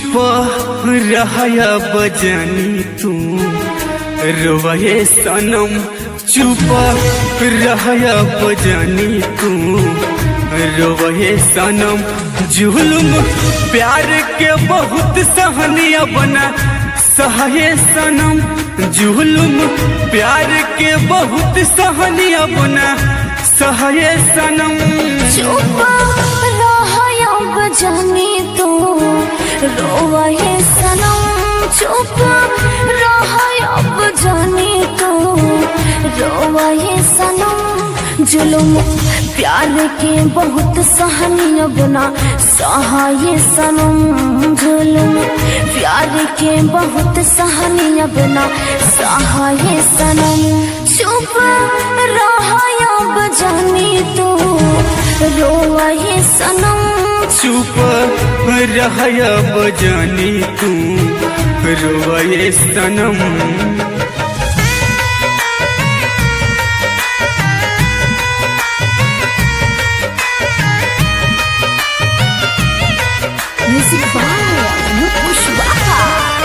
चुप रहया बजानी तू रोवे सनम चुप रहया बजानी तू रोवे सनम जुलुम प्यार के बहुत सहनिया बना सहे सनम जुलुम प्यार के बहुत सहनिया बना सहे सनम चुप रहया बजानी तू रोवे सनम चुप रहया बजानी तू रोवे सनम जुलुम प्यार के बहुत सहनिय बना सहाय सनम जुलुम प्यार के बहुत सहनिय बना सहाय सनम चुप रहया बजानी तू रोवे सनम चुप रहया बजानी तू रोवे सनम Music by Mukushbaka.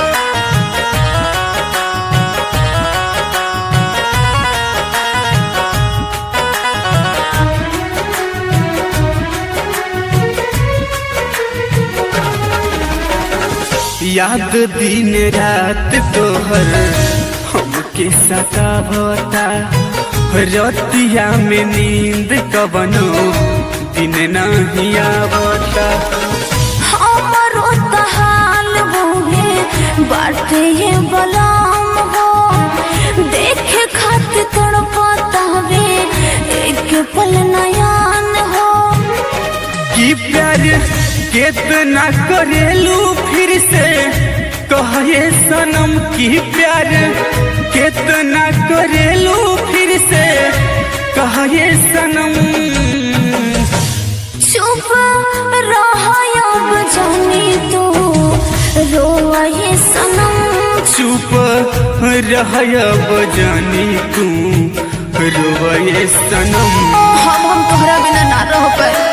याद दिन रात तोहर हमके सतावता रतिया में नींद कबनो दिन नहीं आवता हमरो तहाल बोहे बाटे ये बलाम हो देखे खातिर तड़पता वे एक पल नयान हो कि प्यार कितना करेलू फिर से कहे सनम की प्यार कितना करेलू फिर से कहे सनम चुप रहया बजानी तू रोए सनम चुप रहया बजानी तू रोए सनम हम हम तोहरा बिना ना रह पाए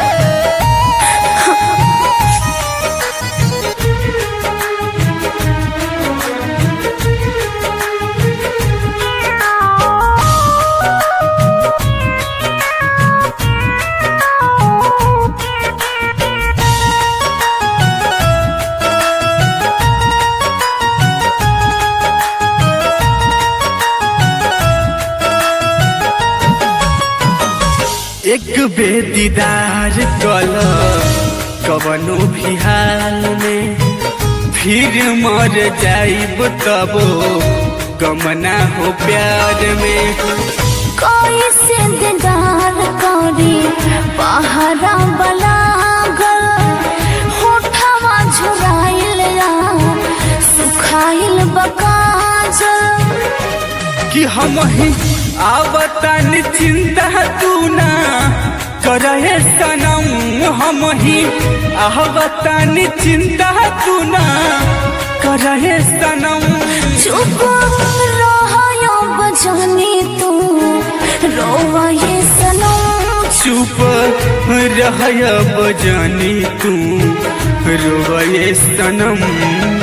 एक बेदीदार कल कवनो भी हाल में फिर मर जाइब तबो गमना हो प्यार में कोई से दीदार करी पहरा बलागल होठवा झुराइल या सुखाइल बकाजल कि हम ही आवता चिंता तू ना करे सनम हम ही आवता चिंता तू ना करे सनम चुप रहया बजानी तू रोवाए सनम चुप रहया बजानी तू रोए सनम